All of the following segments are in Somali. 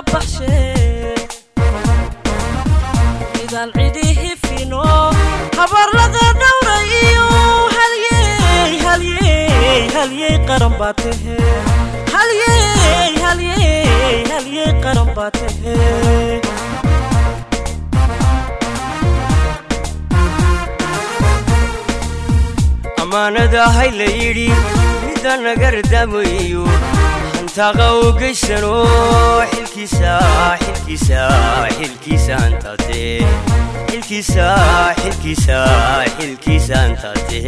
baxshe midaan cidihi fino habar laga dhowra iyo halyey halyey halyey qaran baa tahe halyey halyey halyey qaran baa tahe ammaanada hay la yidhi midda nagardamayo hantaaqa u geysano xilkiisa xilkiisa xilkiisa hantaate xilkiisa xilkiisa xilkiisa hantaate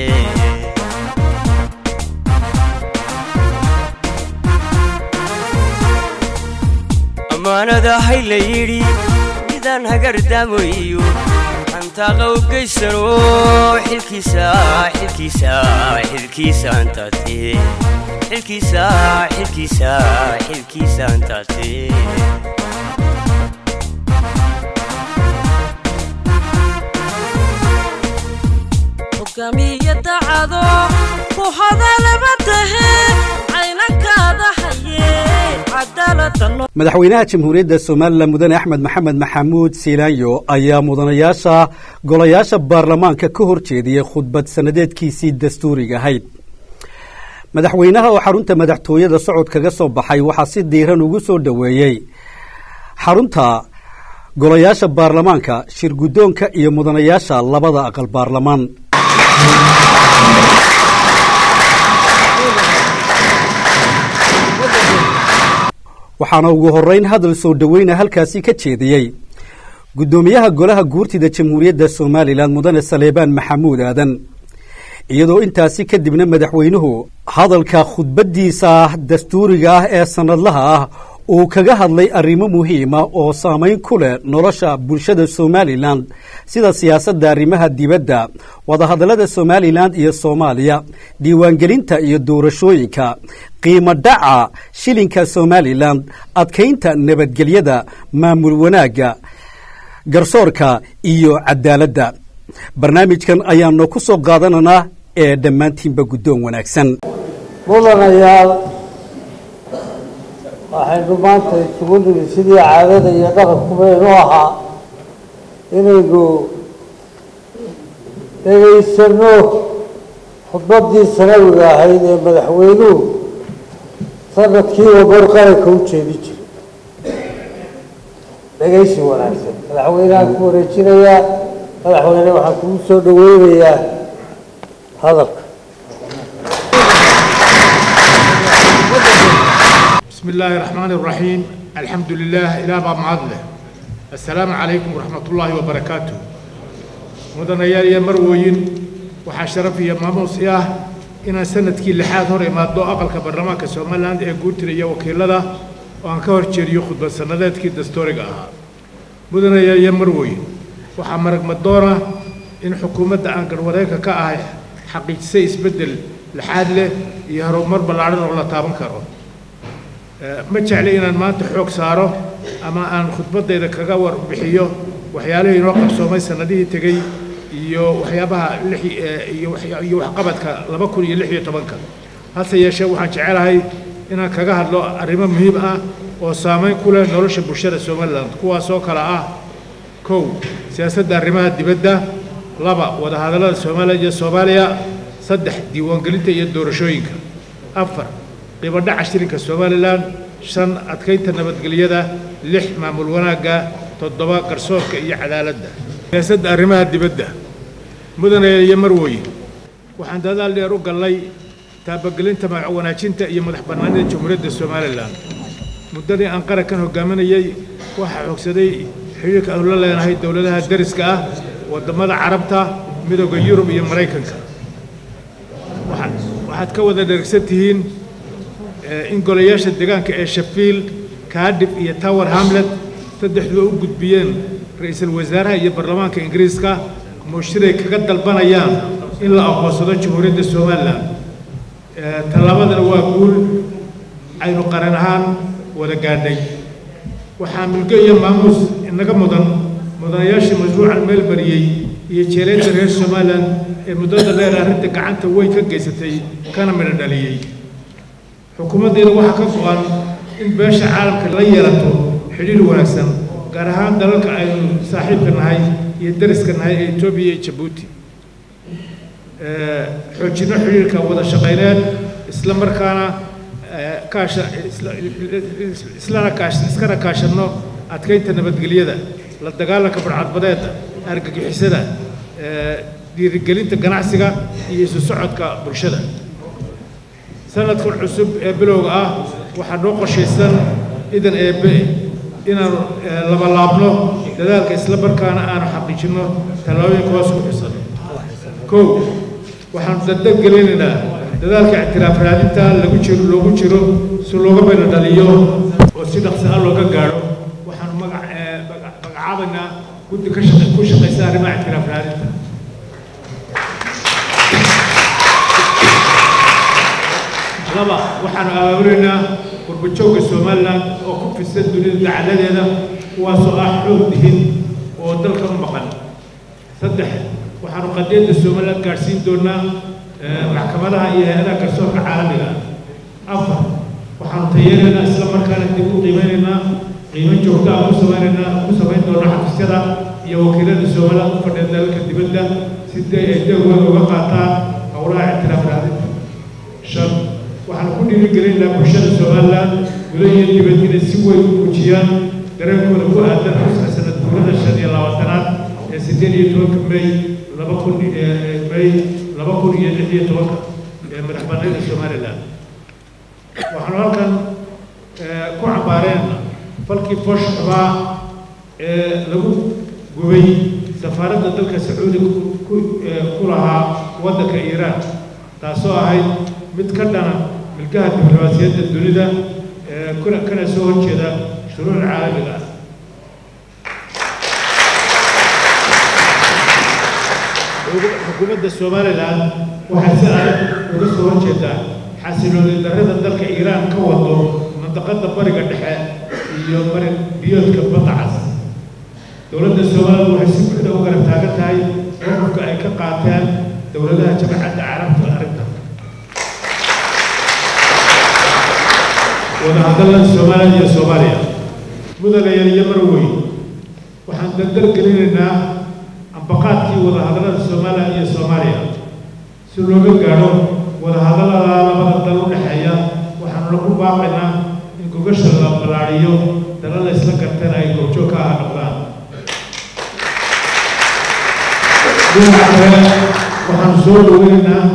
ammaanada hay la yidhi midaan hagardamayo hantaaqa u geysano xilkiisa xilkiisa xilkiisa hantaate xilkiisa xilkiisa xilkiisa hantaate hogaamiye dacado ku hadalaba tahe caynankaada haye cadaalada no madaxweynaha jamhuuriyadda somalilan mudane axmed maxamed maxamuud siilaanyo ayaa mudanayaasha golayaasha baarlamaanka ka hor jeediyey khudbad sannadeedkiisii dastuuriga ahayd madaxweynaha oo xarunta madaxtooyada socod kaga soo baxay waxaa si diiran ugu soo dhoweeyey xarunta golayaasha baarlamaanka shir guddoonka iyo mudanayaasha labada aqal baarlamaan waxaana ugu horrayn hadal soo dhoweyna halkaasi ka jeediyey guddoomiyaha golaha guurtida jamhuuriyadda somalilan mudane saleebaan maxamuud aadan iyadoo intaasi kadibna madaxweynuhu hadalka khudbaddiisa dastuuriga ah ee sannadlaha ah uu kaga hadlay arrimo muhiima oo saamayn ku leh nolosha bulshada somalilan sida siyaasadda arrimaha dibadda wadahadallada somalilan iyo soomaaliya diiwaangelinta iyo doorashooyinka qiimo dhaca shilinka somalilan adkaynta nabadgelyada maamul wanaagga garsoorka iyo cadaaladda barnaamijkan ayaanu ku soo qaadanaynaa ee dhammaantiinba guddoon wanaagsan mudanayaal waxaynu maanta isugu nimi sidii caadada iyo dhaqankubaynu ahaa inaynu dhegaysano khudbaddii sanawiga ahayd ee madaxweynuhu sanadkiiba bar qaranka u jeedi jiray dhegaysi wanaagsan madaxweynehaan ku wareejinayaa madaxweyne waxaan kugu soo dhaweynayaa hadalka بسم الله الرحمن الرحيم الحمد لله إلى باب معادلة السلام عليكم ورحمة الله وبركاته مدنيال يا مروين waxaa sharaf iyo maamuus i ah inaan sanadkii lixaad hor imaado aqalka baarlamaanka somaliland ee guurtida iyo wakiilada oo aan ka hor jeediyo khudbad sannadeedkii dastuuriga ahaa mudanayaal iyo marweyn waxaa maragmadoona in xukuumadda aan garwareegka ka ahay xaqiijisay isbeddel lixaad leh iyo horumar ballaadhan oo la taaban karo ma jecli inaan maanta xoog saaro ama aan khudbaddayda kaga warbixiyo waxyaalihii inoo qabsoomay sannadihii tegey iyo waxyaabaha lix iyo iyo waxqabadka laba kun iyo lix iyo tobanka hase yeeshee waxaan jecelahay inaan kaga hadlo arrimo muhiim ah oo saamayn ku leh nolosha bulshada somaliland kuwaasoo kale ah kow siyaasadda arrimaha dibadda laba wadahadallada somaliland iyo soomaaliya saddex diiwaangelinta iyo doorashooyinka afar qiimo dhaca shilinka somalilan shan adkaynta nabadgelyada lix maamul wanaagga toddoba garsoorka iyo cadaaladda siyaasadda arrimaha dibadda mudane iyo marwey waxaan dadaal dheer u gallay taabagelinta magac wanaajinta iyo madax bannaanida jamhuuriyadda somalilan muddadii aan qarankan hogaaminayey waxaa xoogsaday xiriirka aanu la leenahay dowladaha deriska ah waddamada carabta midooda yurub iyo maraykanka waxaad ka wada dhergsan tihiin in golayaasha deegaanka ee shafield kaadhib iyo tower hamlet saddexduba u gudbiyeen ra-iisul wasaaraha iyo baarlamaanka ingiriiska muushiray kaga dalbanayaan in la aqoonsado jamhuuriyadda somalilan tallaabadana waa guul aynu qaran ahaan wada gaadhay waxaa milgo iyo maamuus inaga mudan mudanayaashii mashruucan meel bariyey iyo jeeleynta reer somalilan ee muddada dheer arrinta gacanta weyn ka geysatay kana midho dhaliyey xukuumaddeena waxaa ka go-an in beesha caalamka la yeelato xidhiir wanaagsan gaar ahaan dalalka aynu saaxiibka nahay iyo dariska nahay ee etoobiya iyo jabuuti xoojinno xidhiirka wada shaqayneed isla markaana kaasha islana kaash iskana kaashanno adkaynta nabadgelyada la dagaalanka barcadbadeeda argagixisada dhiirigelinta ganacsiga iyo isu socodka bulshada sanadkan cusub ee bilowga ah waxaa noo qorshaysan idan eebe inaanu labalaabno dadaalka isla markaana aanu xaqiijinno tallaabooyinka hoos ku xusan kow waxaanu dardar gelinaynaa dadaalka ictiraaf raadinta lagu jiro loogu jiro si looga bayna dhaliyo oo si dhaqsi ah looga gaadho waxaanu magac magacaabaynaa guddi ka shaqa ku shaqaysa arrimaha ictiraaf raadinta laba waxaanu abaabulaynaa qurbajoogga somalilan oo ku fidsan dunida dacaladeeda kuwaasoo ah xoog dihin oo dalka u maqan saddex waxaanu qadiyadda somalilan gaadhsiin doonaa maxkamadaha iyo hay-adaha garsoorka caalamiga afar waxaanu tayeeraynaa isla markaana dib u qiimeynaynaa qiimo joogta ah ku samaynaynaa ku samayn doona xafiisyada iyo wakiilada somalilan u fadhiya dalalka dibadda si day ay dowgooda uga qaataan howlaha ictiraaf raadinta shan waxaanu ku dhiirigelinaynaa bulshada somalilan guda iyo dibad inay si weyn u muujiyaan dareenkooda ku aadan xuska sanad guurada shan iyo labaatanaad ee siddeed iyo tobanka may laba kun may laba kun iyo lix iyo tobanka ee madax bannaanida somalilan waxaanu halkan ku cambaareen falkii foosh xubaa ee lagu gubay safaaradda dalka sacuudiga ku lahaa waddanka iiraan taasoo ahayd mid ka dhana milkaha diblomaasiyadda dunida ee kuna kana soo horjeeda shuruuc caalamiga ah xukuumadda somalilan waxay si adag uga soo horjeedaa xasilooni darrada dalka iiraan ka wado mandaqada bariga dhexe iyo bari biyoodka badda cas dowladda somalilan waxay si buuxda u garab taagan tahay mowqifka ay ka qaateen dowladaha jamacadda carabta arrintan wadahadallada somalilan iyo soomaaliya mudanayaal iyo marweyn waxaan dardar gelinaynaa ambaqaadkii wadahadallada somalilan iyo soomaaliya si looga gaadho wadahadallada labada dal u dhexeeya waxaanu lagu baaqaynaa in gogasha la ballaadhiyo dalada isla garteen ay goobjoog ka aha noqdaan dhinaca kale waxaanu soo dhoweynaynaa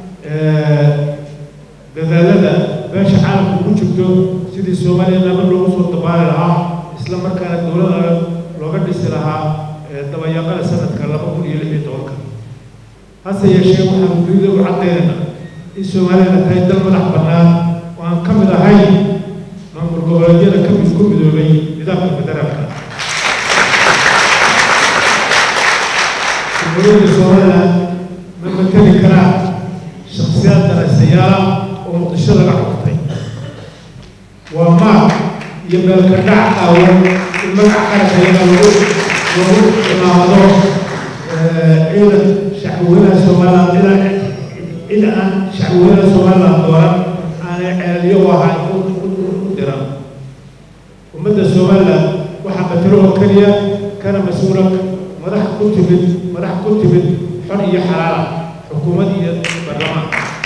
dadaalada beesha caalamka ugu jirto sidii soomaaliya nabad loogu soo dabaali lahaa isla markaana dowlada looga dhisi lahaa dabayaaqada sanadka laba kun iyo lix iyo tobanka hase yeeshee waxaanu dunida u caddaynayna in soomaaliyana tahay dal madax bannaan oo aan ka mid ahayn maamul goboleedyada ka mid ku midoobay nidaamka federaalka jumhuuriyadda somaliland ma mateli karaan shakhsiyaad daraysayaala oo muqdisho laga xuktay waa maag iyo meelka dhac aawan in magaca qarankayaga lagu lagu cimaamado ciidan shacbweynaha somaliland ilaa cid aan shacbweynaha somaliland dooran aanay ceelyo u ahay u diran ummadda somaliland waxaa matalo oo keliya kana mas-uula madax ku timid madax ku timid xor iyo xalaala xukuumad iyo baarlamaan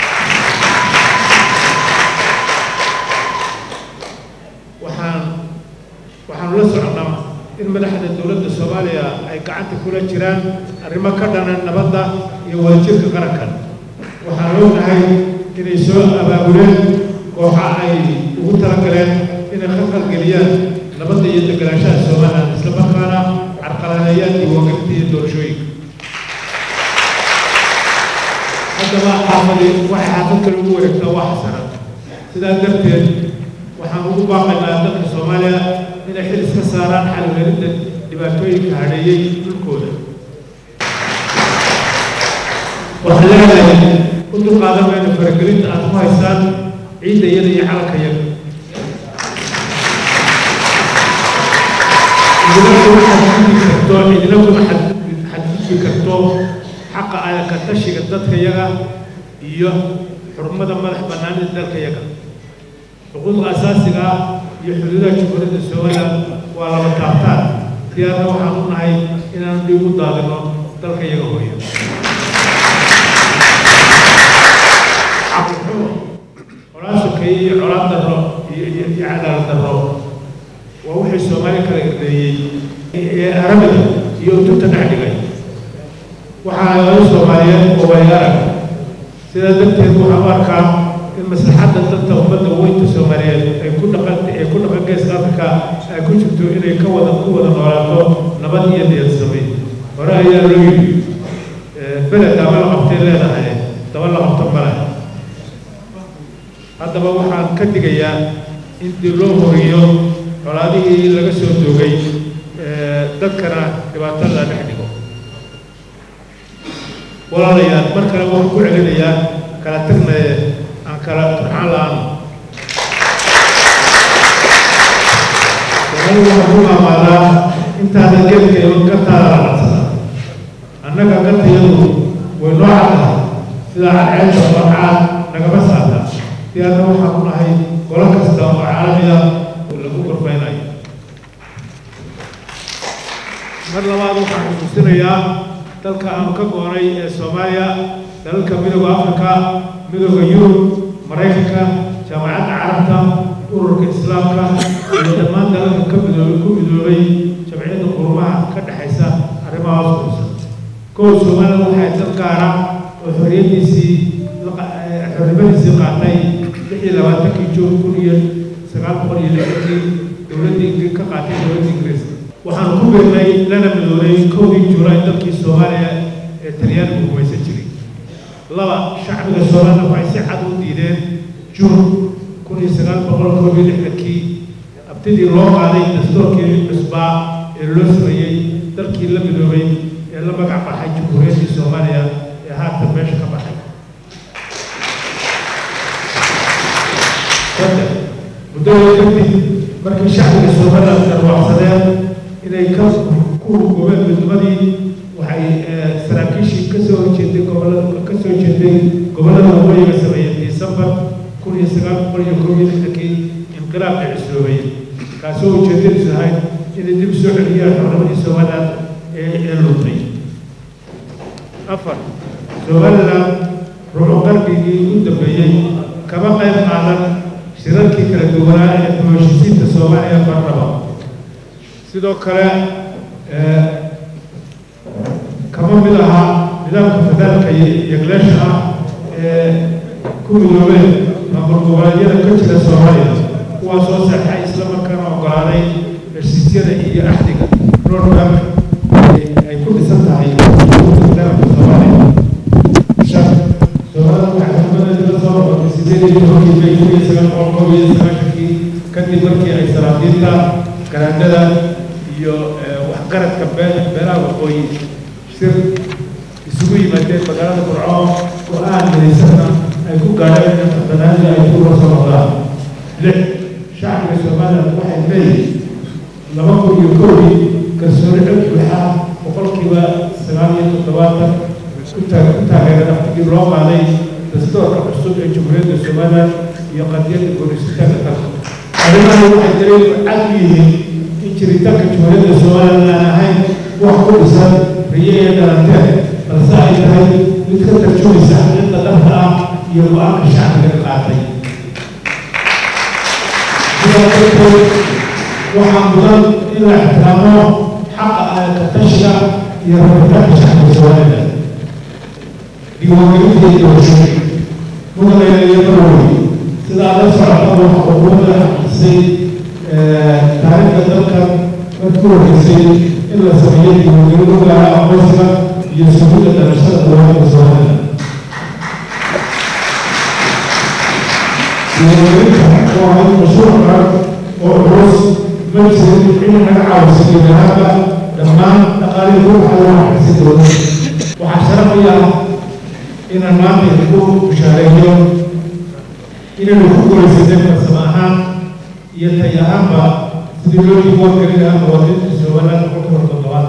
waxaan waxaanu la soconnaa in madaxda dowladda soomaaliya ay gacanta kula jiraan arrimo ka dhanan nabadda iyo wadajirka qarankan waxaan ognahay inay soo abaabuleen kooxa ay ugu talagaleen inay khalkhalgeliyaan nabadda iyo deganaanshaha somaliland isla markaana carqaladeeyaan diiwaangelinta iyo doorashooyinka haddaba xaafadi waxay xaafad kale ugu wareegtaa waa xasanad sidaa darteed waxaan ugu baaqaynaa dadka soomaaliya inay xil iska saaraan xalwelinta dhibaatooyinka hadheeyey dhulkooda waxaan leedahay u dulqaadan mayno faragelinta aad ku haysaan ciidda iyada iyo calanka yaga idina kuma xadgudbi karto idina kuma xadgudbi karto xaqa ka tashiga dadka yaga iyo xurmada madax bannaanida dalka yaga xuquuqda asaasiga ah iyo xuduudaha jumhuuriyadda somaliland waa laba taabtaan diyaarna waxaan u nahay inaan dhib u daadino dalka iyaga hooyo cabdixumo colaad sokeeye iyo colaad darro iyo iyo iyo cadaalad darro waa wixii soomaali kala irdeeyey ee arabida iyo utunta dhex dhigay waxaa laga soomaaliyeed oo wayaarag sidaa darteed waxaan u arkaa in maslaxadda dadka ummadda weynta soomaaliyeed ay ku dhaqan ay ku dhaqan geeska afrika ay ku jirto inay ka wada ku wada noolaato nabad iyo niyadsamay hore ayaa loo yidhi beled daba la qabtay leedahay daba la qabto male haddaba waxaan ka digayaa in dib loo horiyo colaadihii laga soo doogay dadkana dhibaatada dhex dhigo walaalayaal mar kale waxaan ku celinayaa kala tagnaye aan kala turxaan la-aan soomali waxaan ku maamaadaa intaada geedkeedu gartaada la cadsada annaga gartayadu way noo caddahay sidaa cadceedda oo caad nagama saarta diyaarna waxaan ku nahay golo kasta oo caalamiya lagu gorfaynayo mar labaad waxaan xusuusinayaa dalka aanu ka goonay ee soomaaliya dalalka midooda afrika midooda yurub maraykanka jaamacadda carabta ururka islaamka iyo dhammaan dalalka ka midoobay ku midoobay jamciyadda qurumaha ka dhexaysa arrimaha hoos kuusan kow soomaalida waxay dad gaara oo xorriyaddiisii xornimadiisii qaatay lix iyo labaatankii juun kun iyo sagaal boqol iyo lixdankii dowladda ingir ka qaatay dowladda ingiriiska waxaan ku beernay lana midoobay kowdii juulaay dalkii soomaaliya ee talyaanigu gumaysan jiray laba shacbiga soomaalida waxay si cad u diideen juun kun iyo sagaal boqol koob iyo lixdankii abtidii loo qaaday dastuurkii cusbaa ee loo sameeyey dalkii la midoobay ee la magac baxay jamhuuriyaddii soomaaliya ee haatan meesha ka baxay saddex muddada kadib markii shacbiga soomaliland darwaacsadeen inay ka ku hurgubeen midnimadii waxay saraakiishii kasoo horjeeday gobolada kasoo jeeday gobollada waqooyiga sameeyey disembar kun iyo sagaal boqol iyo koob iyo lixdankii inqilaabka cisloobay kaasoo ujeedadiisu ahayd inay dib soo celiyaan xornimadii somaliland ee ee luntay afar somaliland ruuxu qarnigii u dambeeyey kama qayb qaadan shirarkii kala duwanaa ee hooshisiinta soomaaliya barnaba sidoo kale kama mid ahaa nidaamka federaalka yegleesha ah ee ku midoobeen maamul goboleedyada ka jira soomaaliya kuwaas oo saxay islamarkaana ogolaaday heshiisyada iyo axdiga roadmap ay ku dhisan tahay federaalka soomaaliya shan soomaalida waxay xurmadeeda la soo noqotay sideed iyo tobankii bay kun iyo sagaal boqol koob iyo sagaashankii kadib markii ay salaadiinta garaadada iyo waxgaradka beelaha waqooyi shir isugu yimaadeen magaalada burco go-aan midaysanna ay ku gaadheen in xildhibaanadii ay ku soo noqdaan lix shacbiga somaliland waxay leeyihin laba kun iyo kowdii kalsooni cod buuxa boqolkiiba sagaal iyo toddobaatan ku taageeran aftigii loo qaaday dastuurka cusub ee jamhuuriyadda somaliland iyo qadiyadda guurisitaanka dalka arrimahani waxay daliil cad u yihiin in jiritaanka jamhuuriyadda somaliland aan ahayn wax ku dhisan riye iyo dhalanteed balse ay tahay mid ka tarjumaysa xaqiiqda dhabta ah iyo go-aanka shacbiga qaatay sidaa darteed waxaa mudan in la ixtiraamo xaqa katashiga iyo rabitaanka shacbiga somaliland diiwaangelinta iyo doorashooyin mudanayaa iyo marwey sidaa la socota waxa xukuumadda xaqiisay taariikhda dalkan markii horreysay in la sameeyo diiwaangelin u gaara aqoonsiga iyo sugidda dhalashada dowladda somaliland diiwaangelinta waa mid mashruuc qaran oo culus ma jirin in laga caawiso guud ahaanba dhammaan dhaqaalihii ruuxa loo xaqiisay dowladda waxaa sharaf u yaha inaan maanta idinku bushaareeyo inaynu ku guulaysanay farsamo ahaan iyo tay ahaanba sidii loo diiwaan gelin lahaa muwaadiniinta somaliland boqolkiiba toddobaad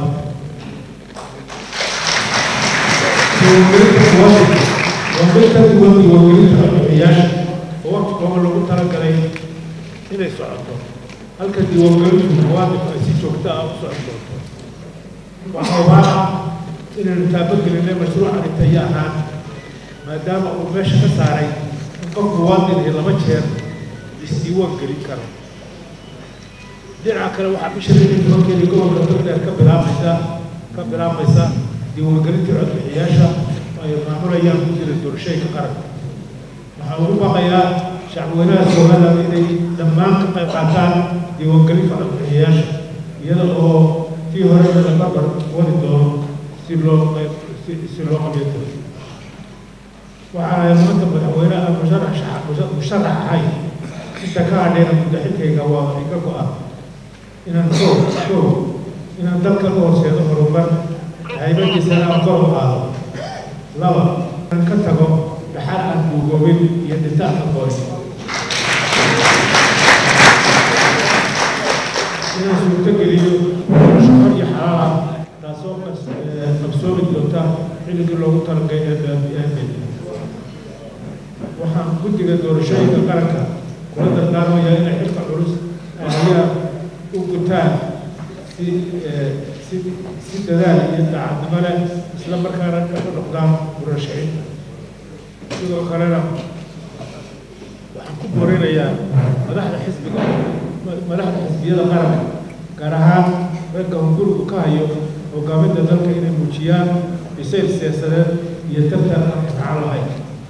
diiwaangelinta muwaadinka waa mid ka duwan diiwaangelinta codbixiyaasha oo waqti kooban lagu talagalay inay socoto halka diiwaangelintu muwaadinku ay si joogto ah u socon doonto waxaa waara inaynu taabagelinay mashruucani tayo ahaan maadaama uu meesha ka saaray in qof muwaadin iyo laba jeer isdiiwaan gelin karo dhinaca kale waxaa bisha lixii tobankeedii gobolka togdheer ka bilaabaysa ka bilaabaysa diiwaangelintii codbixiyaasha oo ay maamulayaan guddiga doorashooyinka qaranka waxaa ugu baqayaa shacbweynaha somaliland inay dhammaan ka qayb qaataan diiwaangelinta codbixiyaasha iyada oo tii hore la barbar wadi doono si loo qayb si si loo qabeeto waxaa maanta madaxweynaha musharax musharax ahay inta ka hadheena muddaxilkayga waa iga go-an inaan koo koo inaan dalka u horseedo horumar haybadiisana aan kor u qaado laba inaan ka tago dhaxal aan duugoobin iyo dhintaan aqooni inaan suurto geliyo shaqo iyo xalaal ah taasoo qabsoomi doonta xilligii loogu talagalay ee waxaan guddiga doorashooyinka qaranka kula dardaarmayaa inay xilka culus ayaa u gutaan si si si dadaal iyo daacadnimo leh isla markaana ka noqdaan murashaxiin sidoo kalena waxaan ku boorinayaa madaxda xisbiga madaxda xisbiyada qaranka gaar ahaan ragga hungurigu ka hayo hogaaminta dalka inay muujiyaan bisayl siyaasadeed iyo tartan aan imtixaan lahayn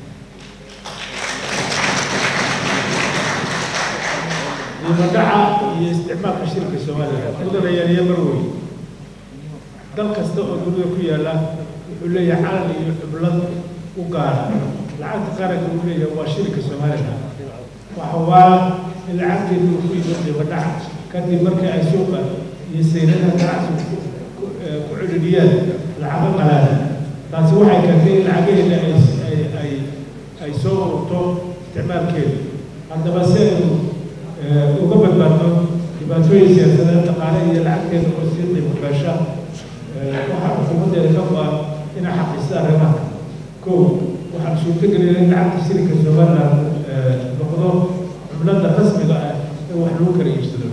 diimadhaca iyo isticmaalka shirka soomaaliya mudanayaal iyo marwey dal kasta oo dunida ku yaalla wuxuu leeyahay calan iyo xublad u gaara lacagta qaranka uu leeyahay waa shirka soomaaliya waxa waa in lacagteedu uu ku yimid diimadhaca kadib markii ay suuqa iyo saynadaha ganacsigu ku celiliyaan lacago qalaada taasi waxay keentay in lacagaheeda ay ay ay soo ururto isticmaalkeedu haddaba si aynu uga badbaadno dhibaatooyin siyaasadeed dhaqaale iyo lacagteeda oo sii qiimo gaasha waxaa xukuumaddeeda ka go-an inay xaqiisto arrimaha kow waxaan suurto gelinay in lacagta shirinka somaliland noqdo cumlada rasmiga ah ee wax lagu kala iibsado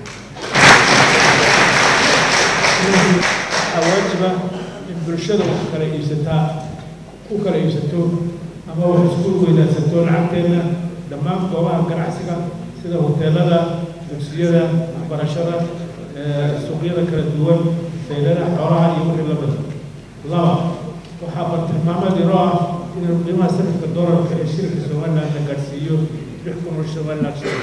waxaa waajiba in bulshada wax kala iibsataa u kala iibsato ama wax isku weydaansato lacagteedna dhammaan goobaha ganacsiga sida hoteelada dugsiyada waxbarashada suuqyada kala duwan sayladaha xoolaha iyo wixii la mida laba waxaa bartilmaameed iro ah inuu qiimaha sarifka doolarka ee shirka somaliland la gaadhsiiyo lix kun oo somaliland shilin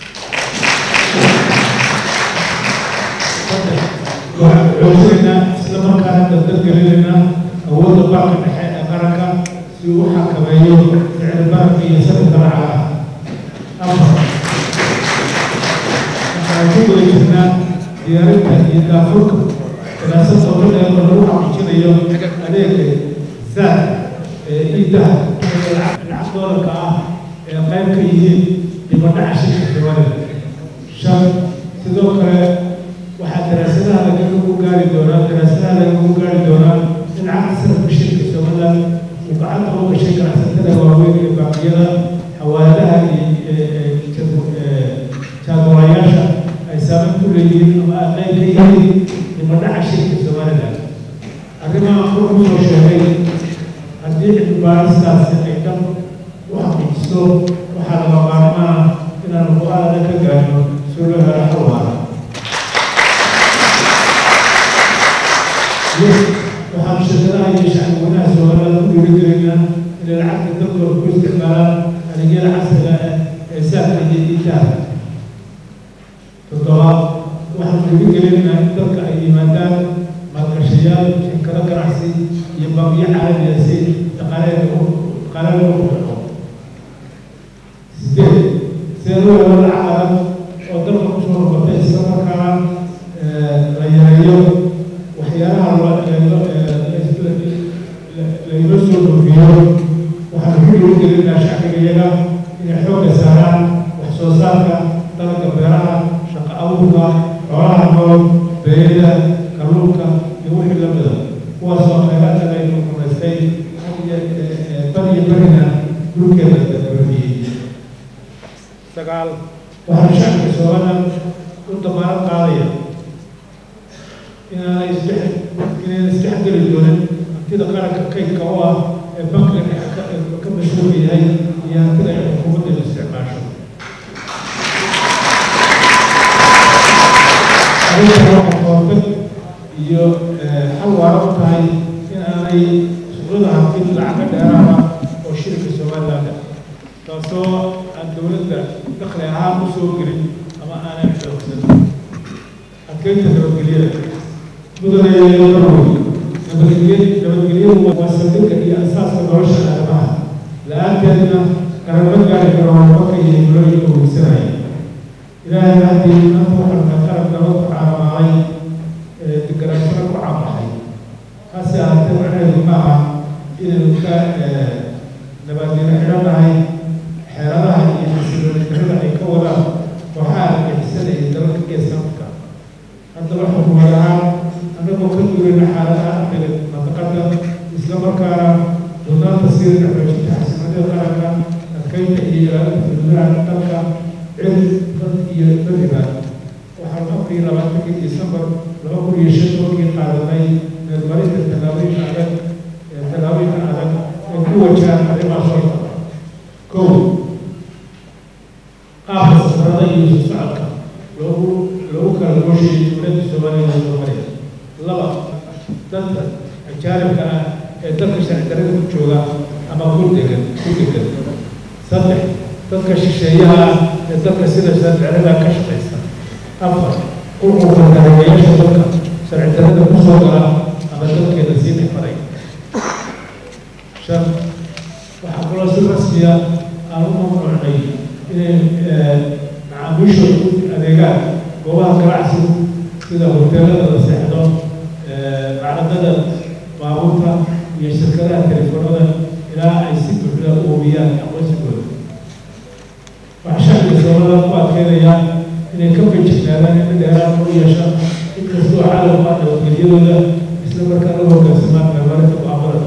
waxaan xoojinaynaa isla markaana dardalgelinaynaa awoodda baanka dhexe ee qaranka si uu u xakameeyo ficil bararka iyo sarifka lacagaha afar waxaan ku guda jirnaa diyaarinta iyo daafurka daraasad dowladda oo lagu xaqiijinayo adeega zaad ee iidaha ee lacag doolarka ah ee qayb ka yihiin dibadhaca shirka somaliland shan sidoo kale waxaa daraasadaha lagagu gaari doonaa daraasadaha lagagu gaari doonaa in lacagta sarafka shirka somaliland uu gacanta u gashay ganacsatada waaweyn ee baaqiyada xawaaladaha iyo jaagoorayaasha ay saameyn ku leeyihiin ama ay qayb ka yihiin dibadhaca shirka somaliland arrimaha wuxuu soo sheegay haddii cilmibaaristaasi ay dhan u xaqiijiso waxaa laga maarmaa inaanu go-aanada ka gaarno soo loo helo xal waara waxaan shirkadaha iyo shacbweynaha somaliland ku dhiirigelaynaa inay lacagta dalkooda ku isticmaalaan adeegyada casriga ah ee saafka iyo iidaha toddobaad waxaan dhiirigelaynaa in dalka ay yimaadaan maalgashayaal shirkado ganacsi iyo baabiyo caalamiya si dhaqaaleeda dhaqaaleeda u baxo sideed sidee loo helo lacag adag oo dalka kusoo noqotay isla markaana la yareeyo waxyaalaha laynoo soo dhoofiyo waxaan ku dhiirigelinaa shacbiga iyaga inay xoogga saaraan wax soo saarka dalagga beeraha shaqo abuurka xoolaha nool beerida kalluunka iyo wixii la mida kuwaasoo khayraadka laynu rumaystay bariyo barina dhulkeeda dabariyey sagaal waxaan shacbiga somaliland damaanad qaadaya inaanay isdhex inayna isdhexgeli doonin hantida qaranka kaydka u ah ee bankiga dhexe ka ka mas-uulka yahay iyo hantida ay xukuumadda isticmaasho arrintan waxay koortag iyo xal waara u tahay in aanay suuqyada hantid lacaga dheeraada oo shirka somaliland taasoo aan dowladda dakhli ahaan u soo gelin ama aanay xoogsan adkeynta nabadgelyada mudane marwoy nabadgelye nabadgelyadu waa saldhigga iyo asaaska nolosha aadamaha la-aanteedna garamo gaari karo horumarka iyo himlooyinka weysanaya ilaahay haddii maanta waxaan qalab nabad ku caalamaaday deganaanshaha ku caabaxay hase ahaatee macnaheedu ma aha inaynu ka nabadgelo xidhanahay xeeladaha iyo xasiloonidarada ay ka wadaan kooxaha argixisada iyo dalalka geeska afrika haddaba xukuumad ahaan annagoo ka duurayna xaaladaha amniga mantaqada isla markaana doonaanta siirka xoojinta xasiloonida qaranka adkeynta iyo ilaalinta xuduudaha dalka cil dad iyo beriba waxaan afar iyo labaatankii disembar laba kun iyo shan tobankii qaadanay meelmarinta tallaabooyinka adag tallaabooyinka adag ee ku wajahan arrimaha soo socda kow qaabka safarada iyo soo socodka loogu loogu kala gooshay dowladda soomaaliya iyo soomaaliya laba dadka ajaanibka ah ee dalka sharci darrada ku jooga ama ku degan ku degan saddex dadka shisheeyaha ah ee dalka sida sharci darrada ka shaqaysa afar qurqurka dareemayaasha dalka sharci darrada ku soo gala ama dalkeeda sii dhifaray shan waxaa kaloo si rasmiya aan u mamnuucnay inay macaamiishooda u adeegaan goobaha ganacsigu sida hoteelada la seexdo macdadada baabuurta iyo shirkadaha telefoonada ilaa ay si buuxda u hubiyaan aqoonsigooda waxaa shacbiga soomaalida ku adkeynayaan inay ka fejignaadaan in dheeraan u yeesha inkastoo caalamka nabadgelyadooda isla markaana u hoggaansamaan meelmarinta go-aamada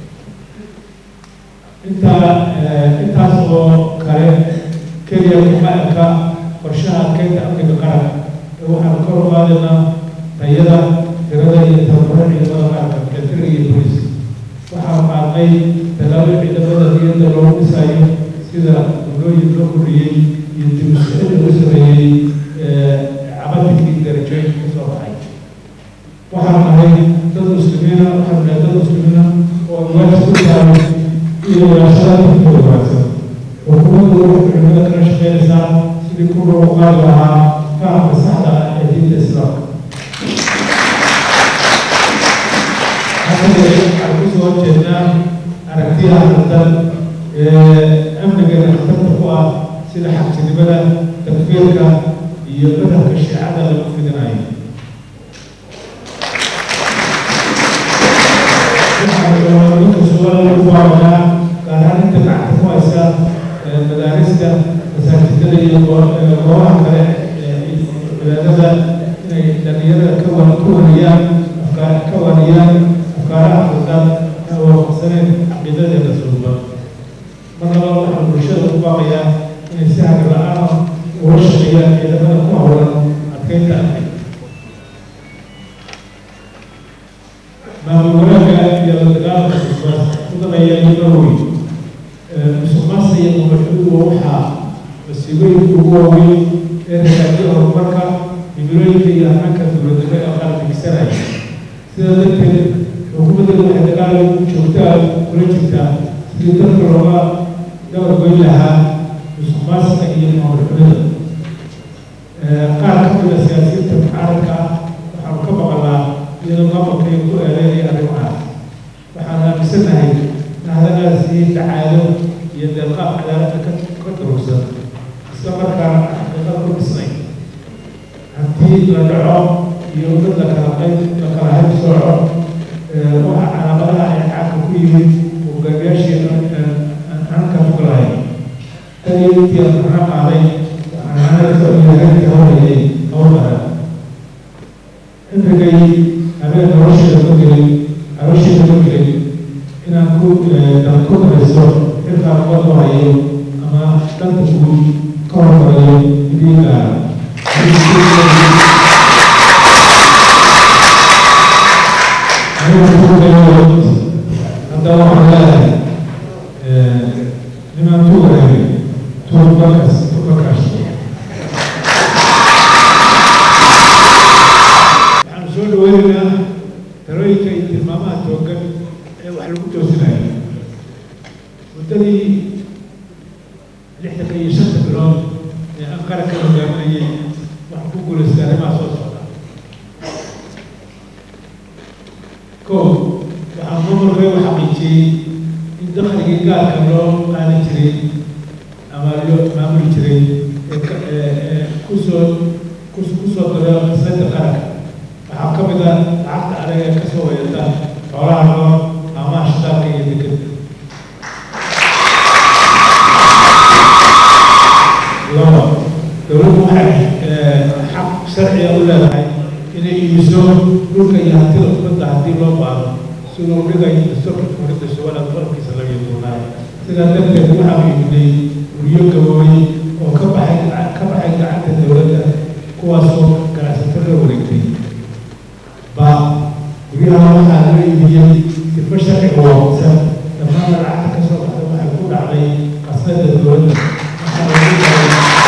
intaa intaas oo kale keliya kuma eka qorshaha adkeynta amniga qaranka ee waxaan kor u qaadaynaa tayada tirada iyo tababaro ciidamada qaranka militariga iyo booliska waxaan qaadnay tallaabo ciidamada niyadda loogu dhisayo sida gudooyin loo kordhiyey iyo dibusixid lagu sameeyey cabadikii darajooyinka ka soo baxay waxaan nahay dad muslimiina waxaan nahay dad muslimiina oo waajib ku tahay iyo walaashada dadkooda wanaagsan xukuumaddu waxay culimada kala shaqeynaysaa sidii ku loo qaadi lahaa fahamka saxda ah ee diinta islaamka hadda waxaan kusoo horjeednaa aragtiyaha khaldan ee amnigeena khatarta ku ah sida xabsinimada takfiirka iyo madhabka shiicada lagu fidinayo waxaan su'aal lagu baabanaa gaar ahaan inta gacanta ku haysa madaarista masaajidada iyo goobaha kale cibaadada inay dhalinyarada ka wa ka wariyaan afkaar ka wariyaan afkaaraha khaldan ee waafaqsaneen caqiidadeeda suuban mar labaa waxaan bulshada u baaqayaa inay si hagar la-aan uga shaqeeyaan ciidamada ku hawlan adkeynta amniga maamul wanaagga iyo la dagaalanka mudanaya iyo weyn musuqmaasuqa iyo mubaxuduhu waxaa masiibooyinka ugu waaweyn ee ragaajiya horumarka himilooyinka iyo hananka dowladnimo ee qarandigsanaya sidaa darteed xukuumadda waxay dagaal joogtaa kula jirtaa sidii dalka looga dabargoyn lahaa musuqmaasuqa iyo maamulxumada qaar ka mid a siyaasiyiinta mucaaradka ah waxaanu ka maqalnaa iyadoo maamulka ay ku eedeynaya arrimahaas waxaan aaminsanahay in hadalaas yihiin dacaado iyo deeqaab cadaaladda ka ka durugsan isla markaana xaqiiqada ku dhisnay haddii la dhaco iyo dad la kala qayb la kala hayb sooco waxa calaamadaha ay caanka ku yimid hogaamiyaasheena hanka foglahay tan iyo intii aan macno qaaday waxaan macnada yahaanka hawlayay hawlbara inrigay habeen nolosheeda ma gelin nolosheeda ma gelin inaan ku dal ku darayso xilkaa qood u hayo ama dhanka guud ka hormarayo idiin gaara tobankaas tobankaas waxaanu soo dhaweynaynaa talooyinka iyo tilmaamaha toogan ee wax lagu toosinayo muddadii lixdanka iyo shanta bilood ee aan qaranka hogaaminayay waxaan ku guulaystay arrimaha soo socda ko waxaa mamarkay u xaqiijiyey in dakhligii gaarka loo qaadan jiray ama loo maamuli jiray ee ka ee kusoo kusoo daro qisnada qaranka waxaa ka mid ah lacagta adag ee kasoo wayata xoolaha nool amaha shidaalka iyo dekeda laba dowladdu waxay xaq sharciga u leedahay inay iibiso dhulka iyo hantida ummadda haddii loo baado siduu dhigay dastuurka dowladda somaliland qodobkiisa labiyo tobnaad sidaa darteed waxaanu iibinay guryo gaboobay oo ka baxay ka baxay gacanta dowladda kuwaasoo ganacsato la wareegtay ba guryaha waxaa loo iibiyey sifo sharciga waafaqsan dhammaan lacagta ka soo baxda waxay ku dhacday qasnada dowladda waxaa lagu daray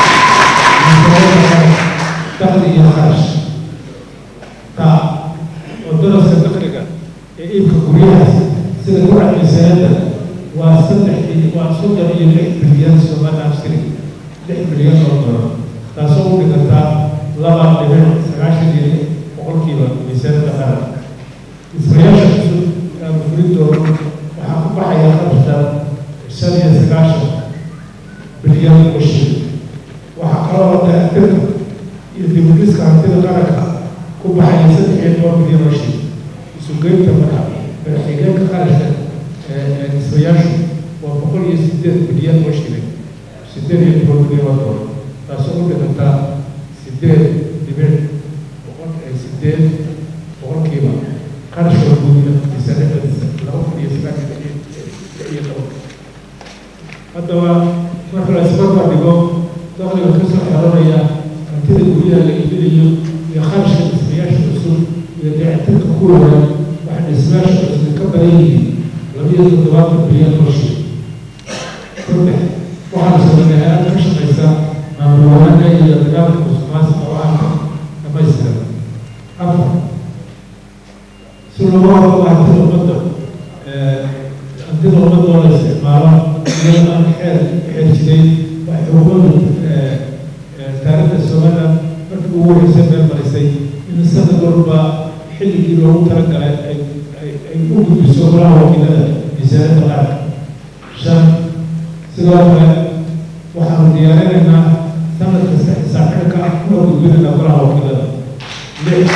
dakhli iyo kharash ta oo daraska dakhliga ee iibka guryahaas sida ku dhacday sanada waa saddex waa soddon iyo lix bilyan somaliland shilling lix bilyan oo dolar taasoo u dhigantaa laba dhibic sagaashan iyo lix boqolkiiba miisaanada qaran dhismayaasha cusub ee mufridoodu waxaa ku baxaya qarashka shan iyo sagaashan bilyan oo shilling waxaa kaloo dayactirka iyo dibudhiska hantida qaranka ku baxaya saddex iyo toban bilyan oo shilling isugeynta marka madaxigeenka qarashka ee dhismayaashu waa boqol iyo sideed bilyan oo shilling sideed iyo toban bilyan oo dolar taasoo u dhigantaa sideed dhibic boqol sideed boqolkiiba qarashka guud miisaanada laba kun iyo sagaashan iyo tobanka haddaba marka la isbarbar dhigo dakhliga kasoo xeranaya hantida guryaha la iibinayo iyo kharashka dhismayaasha cusub iyo dayactirka kuwa hore waxay dhismayaasha cusub ka badan yihiin labiyo toddobaatan bilyan oo shil saddex waxaana sameynay hay-ad ka shaqaysa maamul wanaagga iyo dagaalka musuqmaasuqa oo ah dhamaystiran afar si looga hortago hantida ummadda hantida ummadda oo la isticmaalo iyadoo aan xeer xeer jiray waxay xukuumaddu taariikhda somaliland markii ugu horreysay meel marisay in sanad walba xilligii loogu talagalay ay ay u gudbiso golaha wakiilada miisaanada qaranka shan sidoo kale waxaanu diyaarinaynaa sanad kasta xisaab xidhka ah kuna gudbinaynaa golaha wakiilada lix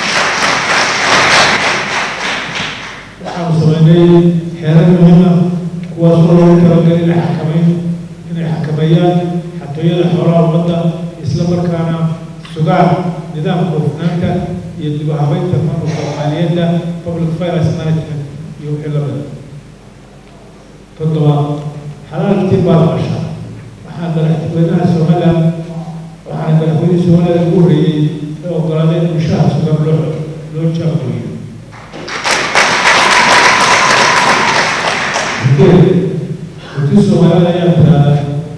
waxaanu sameynay xeerar muhiima kuwaasoo loogu talagalay inay xakamayn inay xakameeyaan xatooyada xoolaha ummadda isla markaana sugaan nidaamka hufnaanta iyo dib u habeynta maamulka maaliyadda public finance management iyo wixii la mida toddoba xalaaltii baadqasha waxaa madaxweynaha somaliland waxaana madaxweynihii somaliland ugu horreeyey ee ogolaaday in mushaha sugan loo loo jaangooyo sideed runtii soomaalida ayaa tiraahda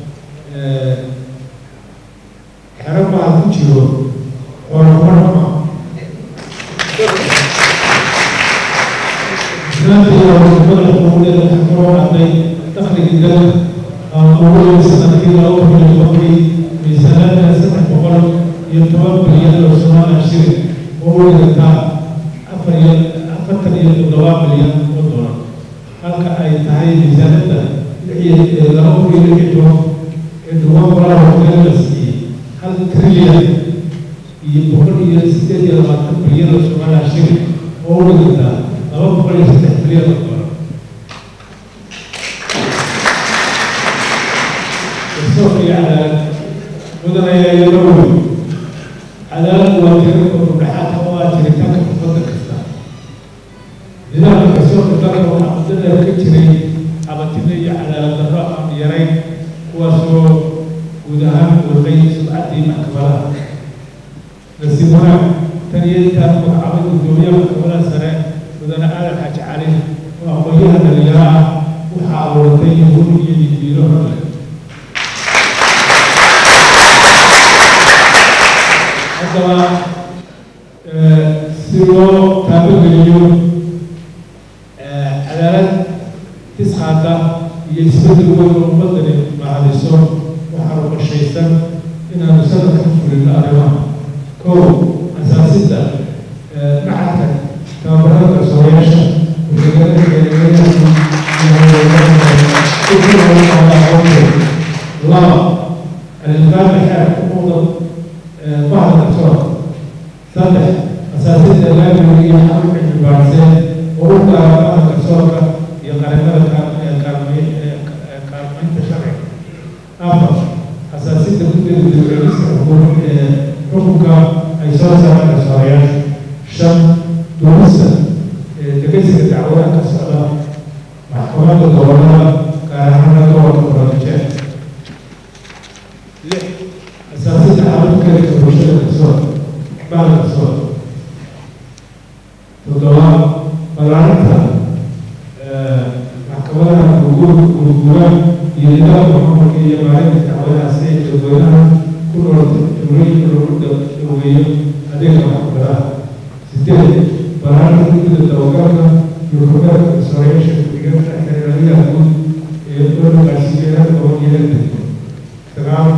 xero baa ku jiro xoolamarama islaanta iyo wadamada xuquuqdeeda waxaa kaloo dhacday dakhligii dal aan ugu weyn sanadkii laba kun iyo tobankii miisaanada saddex boqol iyo toban bilyan oo soomaaliya shilin oo u dhigantaa afar iyo afartan iyo toddoba bilyan oo dolar halka ay tahay miisaanada lix iyo laba kun iyo lix iyo toban ee dhawaan golaha wakiilada la siiyey hal trilyan iyo boqol iyo sideed iyo labaatan bilyan oo soomaaliya shilin oo u dhigantaa laba boqol iyo saddex bilyan oo dolar garsoorka iyo cadaalad mudanaya iyo dhawoy cadaalad waa tirirka rudhaxaadka oo ah jiritaanka ummadda kasta nidaamka garsoorka dalka waxaa muddadeer ka jiray cabatino iyo cadaalad darro aan yarayn kuwaasoo guud ahaan buuqay subcaddii maxkamadaha nasiib wanaag tan iyo intaan magacaabay guddoomiyaha maxkamadaha sare mudane aadan xaaji cali oo aqoonyaha dhalinyaro ah waxaa abuurtay yahuud iyo didiilo horle haddaba si loo taabageliyo cadaalad tisxaada iyo isbedel weyn oo ummadani mahadiso waxaanu qorshaysan inaanu sanadka ku fulino arrimaha kow asaasidda macadka tababarada garsoorayaasha laba الإنفاق حال حقوق بعض الأفراد saddex asaasidda laamiga iyo xarunka xildhibaansan oo u gaara baha garsoorka iyo qarimada kaalmaynta sharciga afar asaasidda guddiga dowladista xukunka ay soo saaraan garsoorayaasha shan duulista degesiga dacwadaha ka socda maxkamadda gobolada gaar ahaana gobolka baradijeen lix asaasidda xarunka bulshada garsoorka بعد الصلاة تضاء بلعنتها محكمة وجود وجودان يدعو محمد كي يمارس تعويض سيد وزوجها كل رد تمرين الرد الوية هذه المحكمة ستين بلعنتها كل التوقعات يركبها إسرائيل شكل حكاية أقول يقول الأسئلة وهي تمام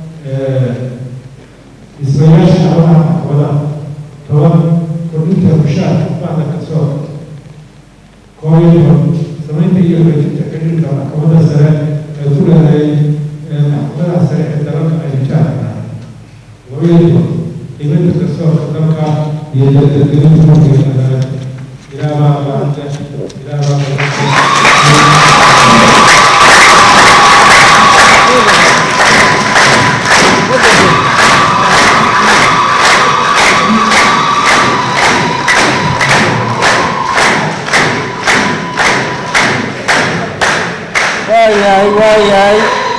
إسرائيل شعبها ولا طبعا كنت مشاهد بعد كسور قوي سمعت يوم تتكلم عن كمان السنة يقول هاي محمد السنة الدرجة أي شهر ويجب إذا كسور كذلك يجدد إلى ما بعد إلى ما waayahay waayahay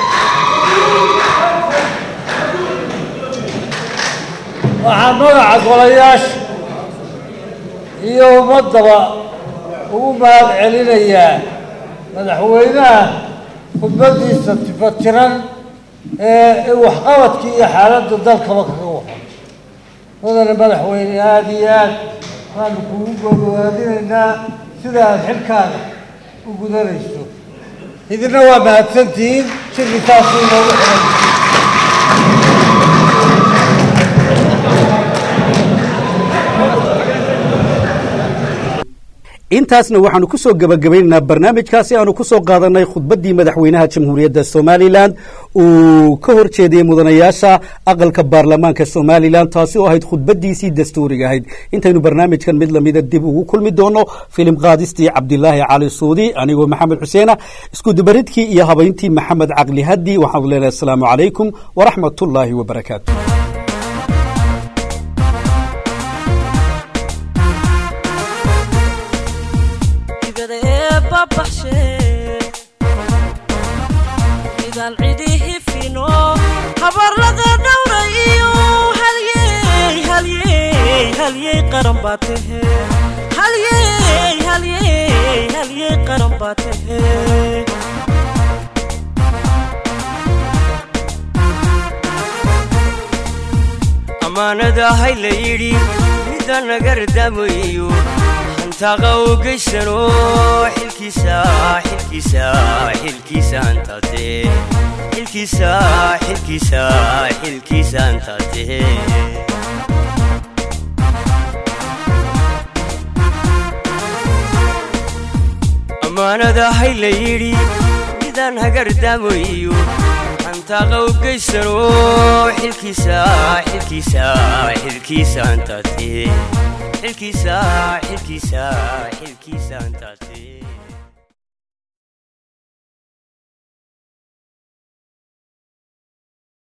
waxaa magaca golayaasha iyo ummaddaba ugu mahad celinayaa madaxweynaha khudbaddiisa tifatiran ee waxqabadkii iyo xaaladda dalkaba kaga waxa mudane madaxweyne aada iyo aad waanu kugu gogowaadinaynaa sida aada xilkaaga u gudanayso idina waa mahadsantihiin shirki taasuu inoogu xiran intaasna waxaanu ku soo gebagabaynaynaa barnaamijkaasi aanu ku soo qaadanay khudbaddii madaxweynaha jamhuuriyadda somalilan uu ka hor jeediyey mudanayaasha aqalka baarlamaanka somalilan taasi oo ahayd khudbaddiisii dastuuriga ahayd intaynu barnaamijkan mid lamida dib ugu kulmi doono filim qaadistii cabdilaahi cali suudi anigoo maxamed xuseena iskudubaridkii iyo habayntii maxamed caqli haddi waxaanu leenahay asalaamu calaykum waraxmat ullaahi wabarakaatu ibada ee babaxshe midaan cidihi fino habar laga dhowra iyo halyey halyey halyey qaran baa tahe halyey halyey halyey qaran baa tahe ammaanada hay la yidhi midda nagardaamayo hantaaqa u geysano xilkiisa xilkiisa xilkiisa hantaate xilkiisa xilkiisa xilkiisa hantaate ammaanada hay la yidhi midaan hagardaamayo hantaaqa u geysano xilkiisa xilkiisa xilkiisa hantaate xilkiisa xilkiisa xilkiisa hantaate